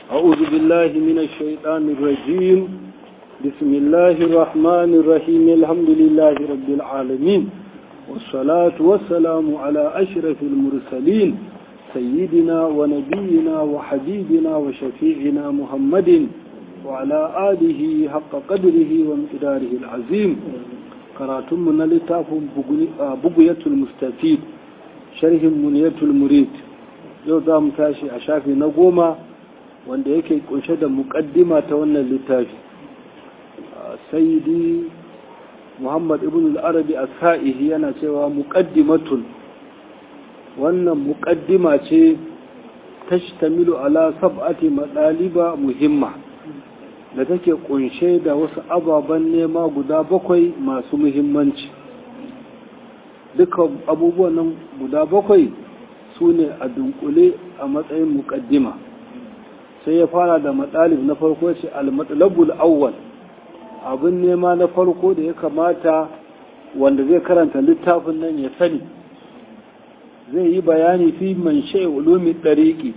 أعوذ بالله من الشيطان الرجيم بسم الله الرحمن الرحيم الحمد لله رب العالمين والصلاة والسلام على أشرف المرسلين سيدنا ونبينا وحبيبنا وشفيعنا محمد وعلى آله حق قدره ومقداره العظيم قراتم من لتاف بقية المستفيد شرح منية المريد yau za mu tashi a shafi na goma wanda yake kunshe da mukaddima ta wannan littafi sayyidi muhammad ibn al-arabi as-sa'ihi yana cewa muqaddimatun wannan muqaddima ce tashtamilu ala sab'ati madaliba muhimma da take kunshe da wasu ababen nema guda bakwai masu muhimmanci duka abubuwan nan guda bakwai su ne a dunkule a matsayin mukaddima sai ya fara da matsalib na farko ce al-matsalabul awwal abin nema na farko da ya kamata wanda zai karanta littafin nan ya sani zai yi bayani fi man shai ulumi ɗariƙi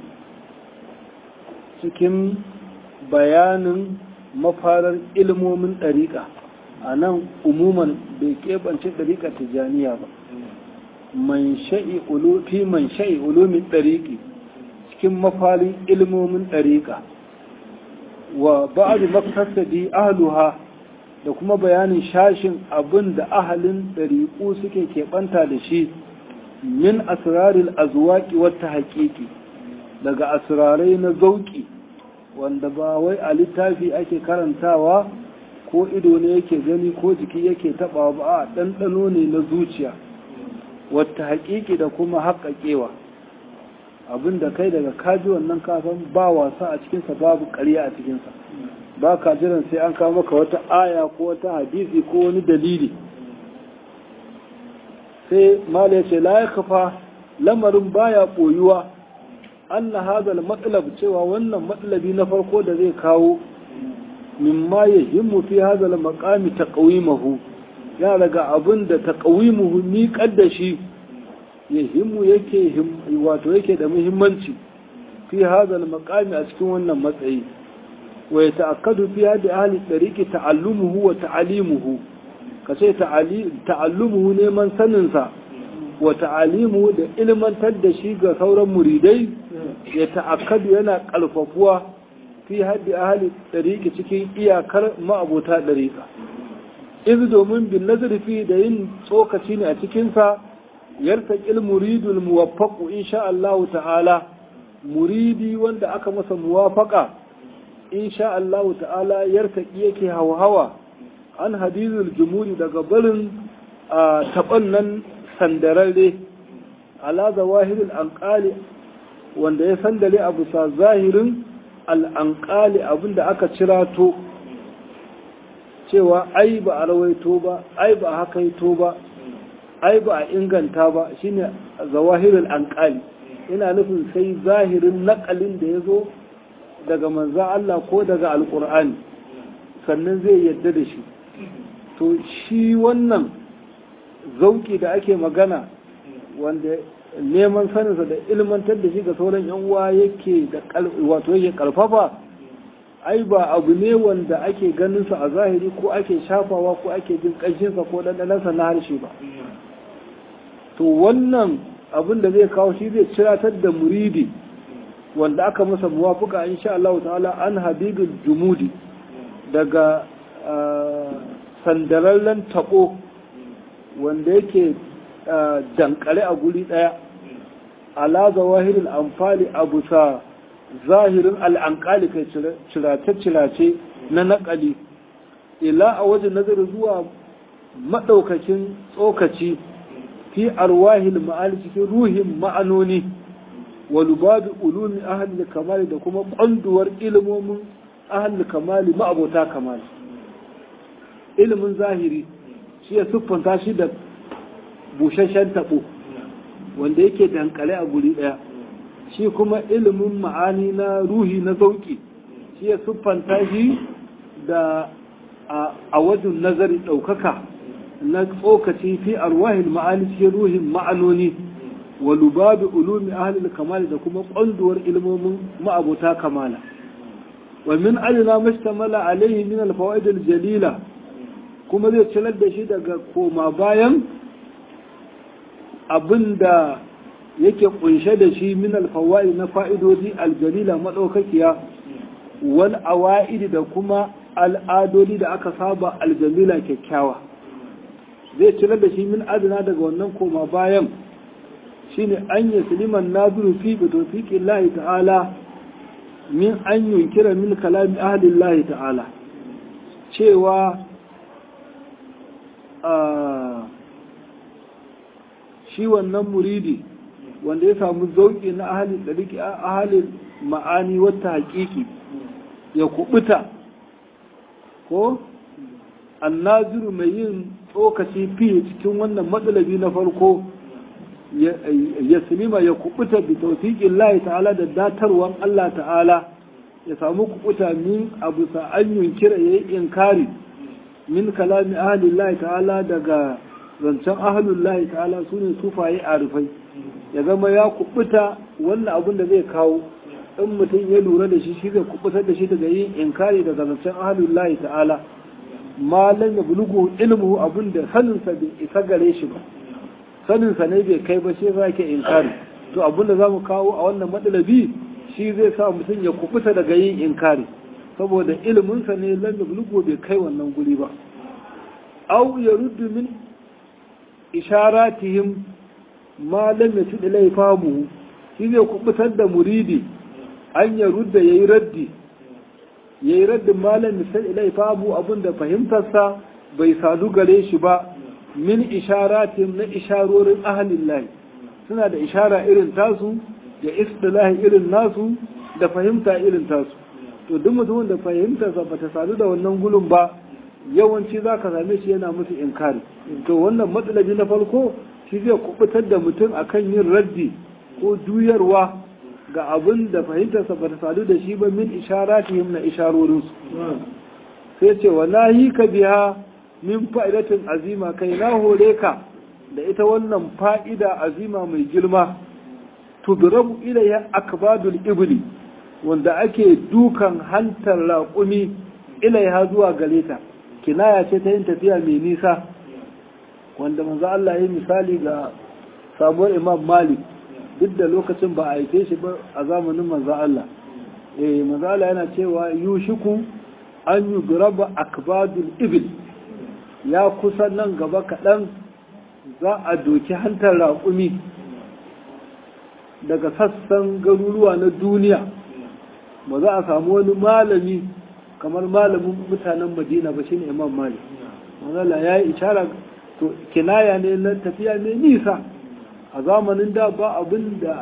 cikin bayanin mafarar ilmomin ɗariƙa a nan umuman bai keɓance ɗariƙa tijaniya ba man sha'i fi man sha'i ulumin ɗariƙi cikin mafalin ilmomin ɗariƙa wa ba'adu maktasadi ahluha da kuma bayanin shashin abin da ahalin ɗariƙu suke keɓanta da shi min asraril azwaqi wata haƙiƙi daga asrarai na zauƙi wanda ba wai a littafi ake karantawa ko ido ne yake gani ko jiki yake taɓa ba a ɗanɗano ne na zuciya wata haƙiƙi da kuma haƙaƙewa abinda kai daga kaji wannan kafin ba wasa a cikinsa babu ƙarya a cikinsa ba ka jiran sai an kawo maka wata aya ko wata hadisi ko wani dalili sai mala ya ce la ya kafa lamarin baya ɓoyuwa an na hazal matsalab cewa wannan matsalabi na farko da zai kawo mimma ya himmu fi hazal makami ta ƙawimahu ya daga abin da ta ƙawimuhu miƙar da shi ya himmu yake wato yake da muhimmanci fi hazal makami a cikin wannan matsayi wa ya ta'akkadu fi hadi ahli tariqi ta'allumuhu wa ta'alimuhu kace ta'allumuhu neman sanin sa wa ta'alimuhu da ilmantar da shi ga sauran muridai ya ta'akkadu yana kalfafuwa fi hadi ahli tariqi cikin iyakar ma'abota dariqa iz domin bin nazari fi da yin tsokaci ne a cikinsa yartaƙil muridul muwaffaqu insha Allah ta'ala muridi wanda aka masa muwafaqa insha Allah ta'ala yartaƙi yake hawa an hadizul jumuri daga barin taɓan nan sandararre ala zawahirul anqali wanda ya sandale abu sa zahirin al'anƙali abinda aka cirato cewa ai ba a rawaito ba ai ba a hakaito ba ai ba a inganta ba shine zawahirul anqali ina nufin sai zahirin naƙalin da ya zo daga manza Allah ko daga alƙur'ani sannan zai yadda da shi to shi wannan zauki da ake magana wanda neman saninsa da ilmantar da shi ga sauran yan uwa yake da wato yake karfafa ai ba abu ne wanda ake ganinsa a zahiri ko ake shafawa ko ake jin ƙanshinsa ko ɗanɗanansa na harshe ba to wannan abin da zai kawo shi zai ciratar da muridi wanda aka masa muwafuka insha Allah ta'ala an habibul jumudi daga sandarallen tabo wanda yake dankare a guri daya ala zawahirul amfali abu sa zahirin al'ankali kai cirace-cirace na naƙali ila a wajen nazari zuwa maɗaukakin tsokaci fi arwahil ma'ani cikin ruhin ma'anoni wa lubabi ulumi ahli kamali da kuma ƙwanduwar ilimomin ahli kamali ma'abota kamali ilimin zahiri shi ya siffanta shi da busasshen taɓo wanda yake dankale a guri ɗaya shi kuma ilimin ma'ani na ruhi na zauki shi ya siffanta shi da a wajen nazari ɗaukaka na tsokaci fi arwahil ma'ani cikin ruhin ma'anoni wa lubabi ulumi ahlil kamali da kuma ƙwanduwar ilmomin ma'abota kamala wa min adna mustamala alaihi min al-fawaid al-jalila kuma zai cilar da shi daga koma bayan abinda yake kunshe da shi min al-fawaid na fa'idodi al-jalila madaukakiya wal awaid da kuma al'adodi da aka saba al-jamila kyakkyawa zai cilar da shi min adna daga wannan koma bayan shine an yi siliman naziru fi bitofiƙin lahi ta'ala min an yunkira min kalami ahalin lahi ta'ala cewa shi wannan muridi wanda ya samu zauƙi na ahalin ɗariki ahalin ma'ani wata haƙiƙi ya kubuta ko annaziru mai yin tsokaci fiye cikin wannan matsalabi na farko ya silima ya kubuta bi tawfiqin Allah ta'ala da datarwan Allah ta'ala ya samu kubuta min abu sa'an yunkira yayi inkari min kalami ahli Allah ta'ala daga zancen ahlul Allah ta'ala sune sufaye arifai ya zama ya kubuta wannan abun da zai kawo in mutum ya lura da shi shi zai kubutar da shi daga yin inkari daga zancen ahlul Allah ta'ala malam ya bulugu ilmu abun da saninsa bai isa gare shi ba saninsa ne bai kai ba shi za ke inkari to abinda za mu kawo a wannan matsalabi shi zai sa mutum ya kufuta daga yin inkari saboda iliminsa ne lam yablugu bai kai wannan guri ba aw ya ruddu min isharatihim ma lam yasid ilai famu shi zai kubutar da muridi an ya rudda yayi raddi yayi raddin ma lam yasid ilai famu abinda fahimtarsa bai sadu gare shi ba min isharatin na isharorin ahalin lahi suna da ishara irin tasu da istilahi irin nasu da fahimta irin tasu to duk mutumin da fahimtarsa ba ta sadu da wannan gulun ba yawanci za ka same shi yana musu inkari to wannan matsalabi na farko shi zai kubutar da mutum akan yin raddi ko juyarwa ga abin da fahimtarsa ba ta sadu da shi ba min isharatihim na isharorinsu sai ce wa nahi ka biya min fa'idatin azima kai na hore ka da ita wannan fa'ida azima mai girma tudrabu ilayya akbadul ibli wanda ake dukan hantar raƙumi ilayha zuwa gare ta kinaya ce ta yin tafiya mai nisa wanda manzo Allah ya yi misali ga sabuwar Imam Malik duk da lokacin ba a haife shi ba a zamanin manzo Allah eh manzo Allah yana cewa yushiku an yudraba akbadul ibli ya kusa nan gaba kaɗan za a doki hantar raƙumi daga sassan garuruwa na duniya ba za a samu wani malami kamar malamin mutanen madina ba shine imam malik manzala ya yi ishara to kinaya ne na tafiya mai nisa a zamanin da ba abin da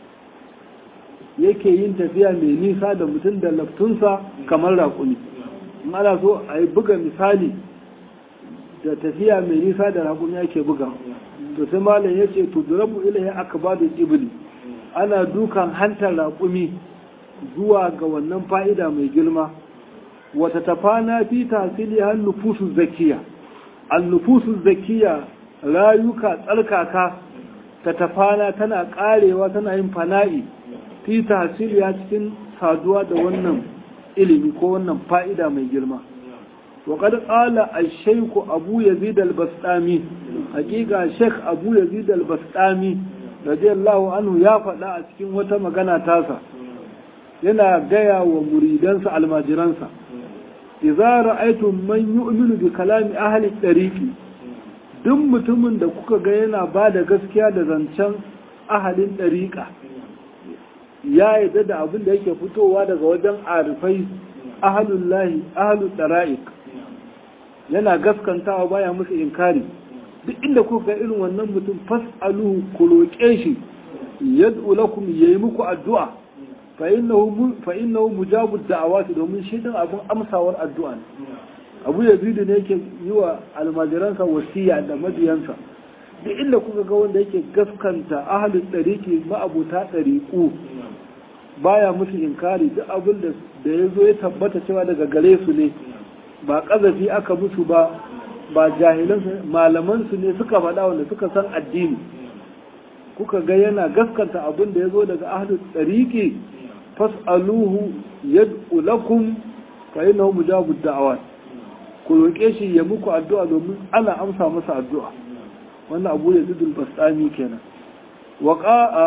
yake yin tafiya mai nisa da mutum da laftunsa kamar raƙumi ana so a yi buga misali da tafiya mai nisa da raƙumi ake buga to sai malam ya ce to durabu ilahi aka ba da ibli ana dukan hantar raƙumi zuwa ga wannan fa'ida mai girma wata tafana fi tasiri har nufusu zakiya an nufusu zakiya rayuka tsarkaka ta tafana tana karewa tana yin fana'i fi tasiri ya cikin saduwa da wannan ilimi ko wannan fa'ida mai girma وقد قال الشيخ أبو يزيد البسطامي حقيقة الشيخ أبو يزيد البسطامي رضي الله عنه يا فدا cikin wata magana tasa yana gaya wa muridansa almajiransa idza ra'aytum man yu'minu bi kalami ahli tariqi duk mutumin da kuka ga yana ba da gaskiya da zancen ahalin ɗariƙa ya yarda da abin da yake fitowa daga wajen arifai ahalullahi ahalul ɗara'ik yana gaskantawa baya musu inkari duk inda kuka ga irin wannan mutum fas'aluhu ku roƙe shi yad'u lakum yayi muku addu'a fa innahu fa innahu mujabu da'awati domin shi din abun amsawar addu'a ne Abu Yazid ne yake yi wa almajiransa wasiya da mabiyansa duk inda kuka ga wanda yake gaskanta ahlul dariqi ma'abuta dariqu baya musu inkari duk abin da da yazo ya tabbata cewa daga gare su ne ba kazafi aka musu ba ba jahilan malaman su ne suka faɗa wanda suka san addini kuka ga yana gaskanta abin da ya zo daga ahlul tsariki fas'aluhu yad'u lakum fa innahu mujabud da'awat ku roƙe shi ya muku addu'a domin ana amsa masa addu'a wannan abu ne dudul basami kenan wa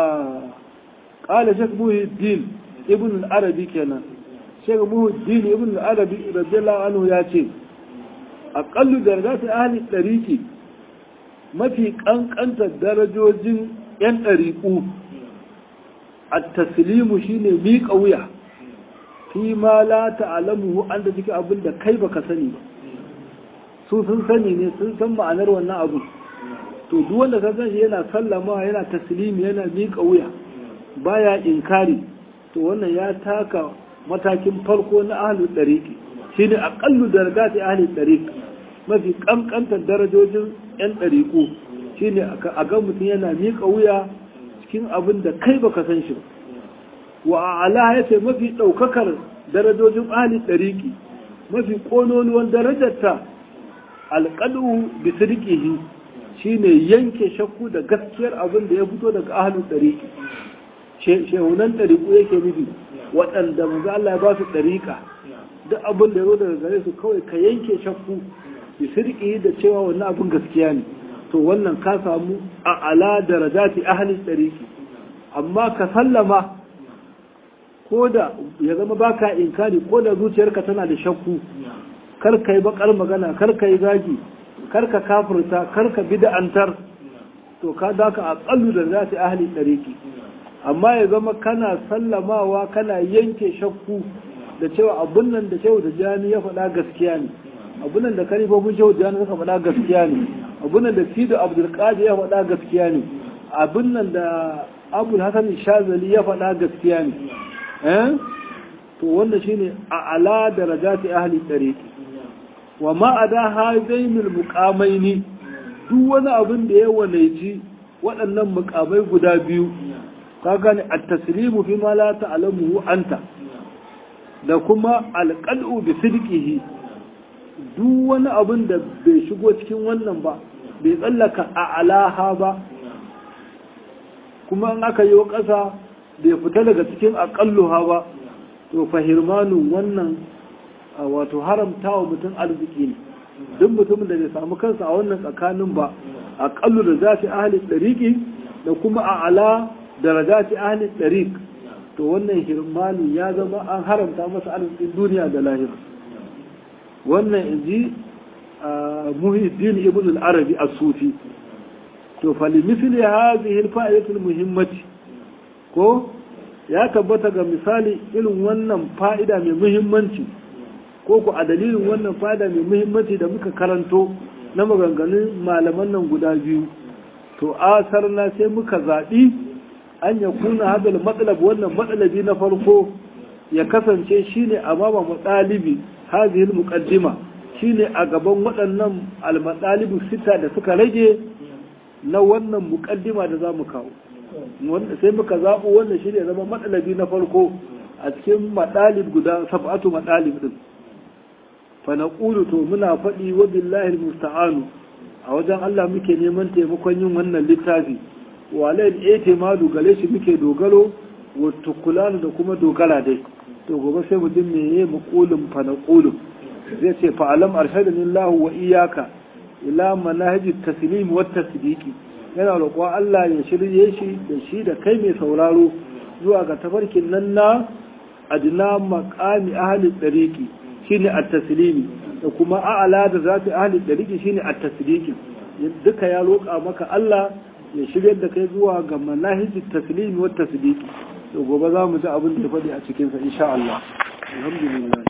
qala shaykh muhiddin ibn al-arabi kenan shaykh muhiddin ibn al-arabi radiyallahu anhu ya ce aqallu darajati ahli tariqi mafi kankantar darajojin yan ɗariƙu at-taslimu shine miƙa wuya fi ma la ta'lamuhu an da cikin abin da kai baka sani ba su sun sani ne sun san ma'anar wannan abu to duk wanda ka san yana sallama yana taslimi yana miƙa wuya baya inkari to wannan ya taka matakin farko na ahlul tariqi shine aqallu darajati ahlul tariq mafi kankantar darajojin yan ɗariƙu shine a ga mutum yana miƙa wuya cikin abin da kai baka san shi ba wa ala ya ce mafi ɗaukakar darajojin ahli ɗariƙi mafi ƙonoluwan darajarta alƙalu bi sirkihi shine yanke shakku da gaskiyar abin da ya fito daga ahli ɗariƙi shehunan ɗariƙu yake nufi waɗanda manzo Allah ya ba su ɗariƙa duk abin da ya zo daga gare su kawai ka yanke shakku bi sirkihi da cewa wannan abin gaskiya ne to wannan ka samu a ala darajati ahli ɗariƙi amma ka sallama ko da ya zama baka inkari ko da zuciyarka tana da shakku kar ka yi bakar magana kar ka yi zagi kar ka kafirta kar ka bid'antar to ka daka a tsallu da zati ahli dariki amma ya zama kana sallamawa kana yanke shakku da cewa abun nan da shehu da jani ya faɗa gaskiya ne abun nan da kalifofin shehu da jani suka faɗa gaskiya ne abun nan da sido abdul qadir ya faɗa gaskiya ne abun nan da abul hasan shazali ya faɗa gaskiya ne to wanda shine a ala darajati ahli tariqi wa ma ada hadainul muqamaini duk wani abin da ya walaiji waɗannan muqamai guda biyu ka gane at-taslimu fi ma la ta'lamu anta da kuma alqal'u bi sidqihi duk wani abin da bai shigo cikin wannan ba bai tsallaka a alaha ba kuma in aka yi ƙasa bai fita daga cikin aƙalluha ba to fahirmanu wannan wato haramta wa mutum arziki ne duk mutumin da bai samu kansa a wannan tsakanin ba aƙallu da zafi ahalin ɗariƙi da kuma a ala da rajati ahalin ɗariƙ to wannan hirmanu ya zama an haramta masa arzikin duniya da lahira wannan in ji muhiddin ibn al-arabi as-sufi to falimisli hadhihi al-fa'idatul muhimmati ko ya tabbata ga misali irin wannan fa'ida mai muhimmanci ko ku a dalilin wannan fa'ida mai muhimmanci da muka karanto na maganganun malaman nan guda biyu to asar na sai muka zaɓi an ya kuna hadal matsalab wannan matsalabi na farko ya kasance shine a mama matsalibi hazihil muqaddima shine a gaban waɗannan almatsalibu sita da suka rage na wannan muƙaddima da za mu kawo sai muka zaɓo wannan shi ne zama matsalabi na farko a cikin maɗalib guda sab'atu maɗalib ɗin fa na to muna faɗi wa billahi musta'anu a wajen Allah muke neman taimakon yin wannan littafi wa alayhi itimadu gare shi muke dogaro wa tukulanu da kuma dogara dai to gobe sai mu ji meye muqulun fa na zai ce fa alam arshadani Allah wa iyyaka ila manahijit taslim wa tasdiqi yana roƙon Allah ya shirye shi da shi da kai mai sauraro zuwa ga tafarkin nan na adna maqami ahli tariqi shine at-taslimi da kuma a'la da zati ahli tariqi shine at-tasdiqi duka ya roƙa maka Allah ya shirye da kai zuwa ga manahijit taslimi wa tasdiqi to gobe za mu ji abin da ya faɗi a cikin sa insha Allah alhamdulillah